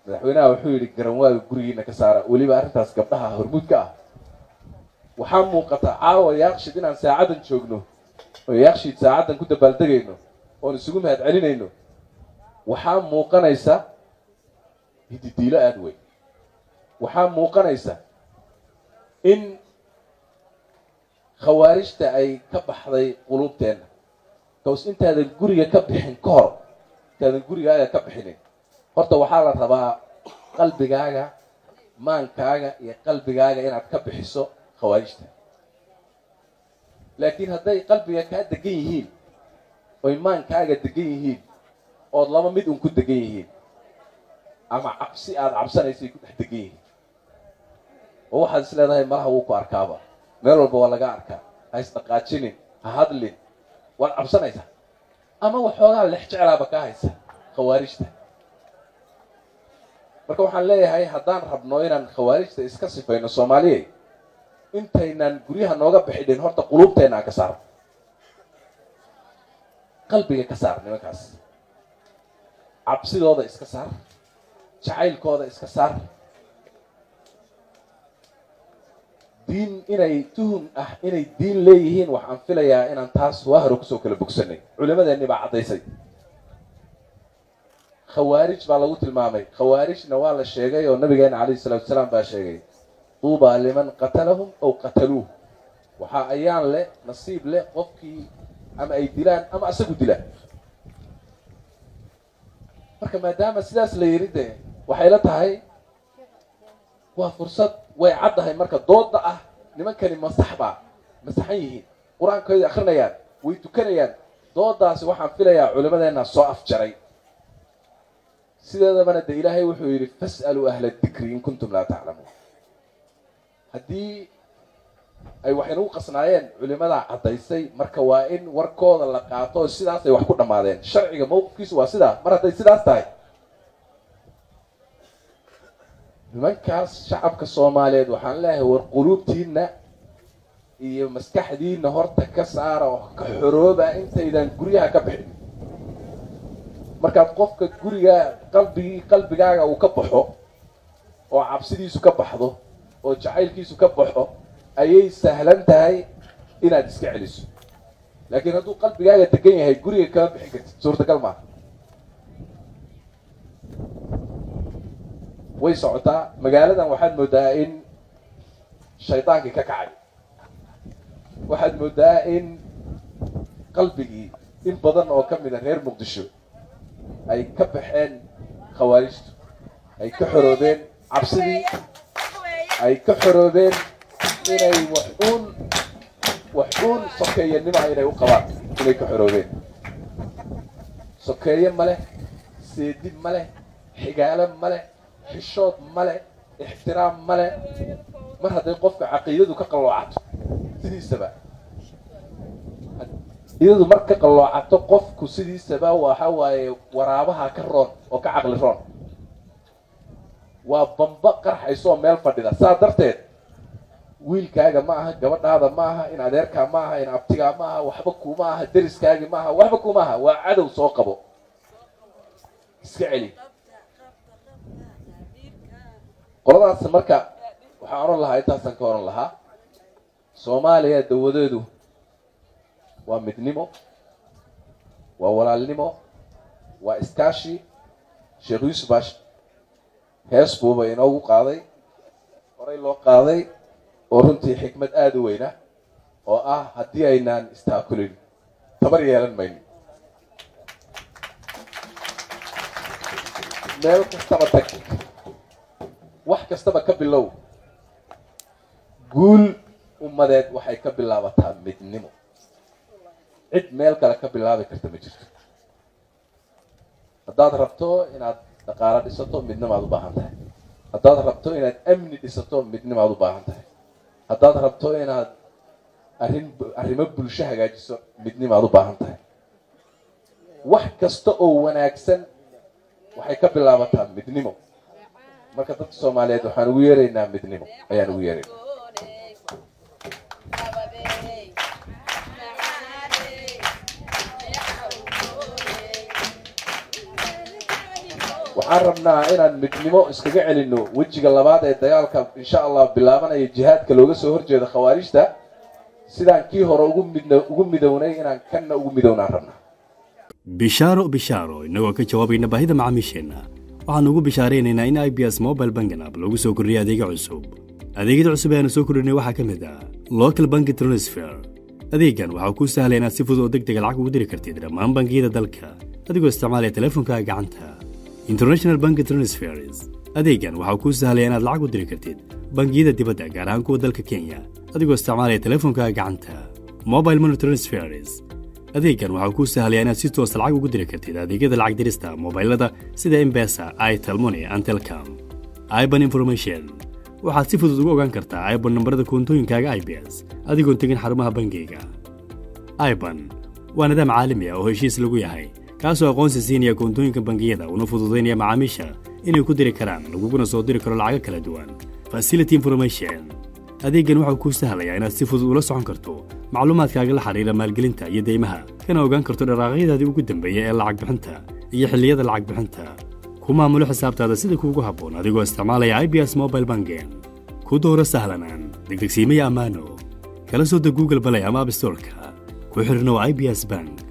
madaxweynaha wuxuu yidhi garanwaaga gurigiina ka saara weliba arrintaas gabdhaha hormuudka ah waxaa muuqata caawa yaaqshid inaan saacaddan joogno oo yaaqshid saacaddan ku dabaaldegayno oon isugu mahad celinayno waxaa muuqanaysa hididiilo aada weyn waxaa muuqanaysa in khawaarijta ay ka baxday quluubteenna kaws intaadan guriga ka bixin ka hor intaadan gurigaaga ka bixinin horta waxaa la rabaa qalbigaaga maankaaga iyo qalbigaaga inaad ka bixiso khawaarijta laakiin hadday qalbiga kaa degan yihiin oy maankaaga degan yihiin ood laba mid un ku degan yihiin ama cabsi aada cabsanaysay ku dhex degan yihiin oo waxaad is leedahay malaha wuu ku arkaaba meel walba waa laga arkaa ha isdhaqaajinin ha hadlin waad cabsanaysaa ama waxoogaa lex jeclaaba kaa haysa khawaarijta marka waxaan leeyahay haddaan rabno inaan khawaarijta iska sifayno soomaaliyey intaynan guryaha nooga bixidhin horta quluubteenna aan ka saarno qalbiga ka saar nimankaas cabsidooda iska saar jacaylkooda iska saar diin inay tuhun ah inay diin leeyihiin waxaan filayaa inaan taas waa hore kusoo kala bogsanay culimadeenni baa caddaysay khawaarij baa lagu tilmaamay khawaarijna waa la sheegay oo nabigeena calayhi salatu wasalaam baa sheegay tuubaa liman qatalahum aw qataluuh waxaa ayaan leh nasiib leh qofkii ama ay dilaan ama isagu dilaan marka maadaama sidaas la yidhi dee waxay la tahay waa fursad way caddahay marka dooda ah nimankani masax baa masaxan yihiin qur-aankooda akrinayaan way tukanayaan doodaasi waxaan filayaa culimadeenna soo afjaray sideedabana de ilaahay wuxuu yidhi fas'aluu ahla dikri in kuntum laa taclamuun haddii ay wax inagu qasnaayeen culimadaa caddaysay marka waa in warkooda la qaato oo sidaasay wax ku dhammaadeen sharciga mawqifkiisu waa sidaa mar hadday sidaas tahay nimankaas shacabka soomaaliyeed waxaan leeyahay war quluubtiinna iyo maskaxdiinna horta ka saara oo ka xorooba intaydan guryaha ka bixin markaad qofka guriga qalbigii qalbigaaga uu ka baxo oo cabsidiisu ka baxdo oo jacaylkiisu ka baxo ayay sahlan tahay inaad iska celiso laakiin hadduu qalbigaaga degan yahay guriga kama bixin kartid suurtagal maaha way socotaa magaaladan waxaad moodaa in shaydaankii ka kacay waxaad moodaa in qalbigii in badan oo ka mid a reer muqdisho ay ka baxeen khawaarijtu ay ka xoroobeen cabsidii ay ka xoroobeen inay waxuun waxuun sokeeyanima inay u qabaan inay ka xoroobeen sokeeye ma leh seedib ma leh xigaalo ma leh xishood ma leh ixtiraam ma leh mar hadday qofka caqiidadu ka qalloocato sidiisaba iyadu mar ka qalloocato qofku sidiisaba waxa waaye waraabaha ka roon oo ka caqli roon waa bamba qarxaysoo meel fadhida saa darteed wiilkaaga ma aha gabadhaada ma aha in adeerkaa ma aha in abtigaa ma aha waxba kuma aha deriskaagi ma aha waxba kuma aha waa cadow soo qabo iska celi qoladaas marka waxaan oran lahaa intaasaan ka oran lahaa soomaaliya dawadeedu waa midnimo waa walaalnimo waa iskaashi sheekh yuusuf baa hees buuba inoogu qaaday horay loo qaaday oo runtii xikmad aada u weyna oo ah haddii aynaan istaakulin tabar yeelan mayno meel kastaba tag wax kastaba ka bilow guul ummadeed waxay ka bilaabataa midnimo cid meel kale ka bilaabi karta ma jirto haddaad rabto inaad dhaqaalo dhisato midnimaad u baahan tahay haddaad rabto inaad amni dhisato midnimaad u baahan tahay haddaad rabto inaad arrin arrimo bulsho hagaajiso midnimaad u baahan tahay wax kasta oo wanaagsan waxay ka bilaabataa midnimo marka dadka soomaaliyeed waxaan ugu yeeraynaa midnimo ayaan ugu yeeraynaa waxaan waxaan rabnaa inaan midnimo iskaga celinno wejiga labaad ee dagaalka insha allah bilaabanaya jihaadka looga soo horjeeda khawaarijta sidaan kii hore ugu mid ugu midownay inaan kanna ugu midownaan rabnaa bishaaro bishaaro innagoo ka jawaabayna baahida macaamiisheenna waxaannu ugu bishaaraynaynaa in i b s mobile bangan app lagu soo kordhiyay adeega cusub adeegyada cusub ee aanu soo kordhinay waxaa ka mid ah local banki transfer adeegan waxaa kuu sahlaya inaad si fudud oo deg dega lacag ugu diri kartid dhammaan bangiyada dalka adigoo isticmaalaya teleefonkaaga gacanta international banki transfers adeegan waxaa kuu sahlaya inaad lacag u diri kartid bangiyada dibadda gaar ahaan kuwa dalka kenya adigoo isticmaalaya teleefonkaaga gacanta mobile money transfers adeegan waxaa kuu sahlaya inaad si toosa lacag ugu diri kartid adeegyada lacag dirista mobailada sida embesa itelmoni and telcom iban information waxaad si fudud ugu ogaan kartaa iban nambarada koontooyinkaaga i b s adigoon tegin xarumaha bangiyga iban waa nidaam caalami ah oo heshiis lagu yahay kaasoo aqoonsi siinaya koontooyinka bangiyada una fududaynaya macaamiisha inay ku diri karaan laguguna soo diri karo lacago kala duwan facility information adeeggan waxau kuu sahlayaa inaad si fudud ula socon karto macluumaadkaaga la xidhiira maalgelinta iyo deymaha kana ogaan karto dharaaqyadaadii ugu dambeeya ee lacag bixinta iyo xilliyada lacag bixinta ku maamulo xisaabtaada sida kuugu habboon adigoo isticmaalaya i b s mobile bangen ku dooro sahlanaan degdegsiimaya ammaano kala soo deg google balay ama abstorka ku xidhnow i b s bank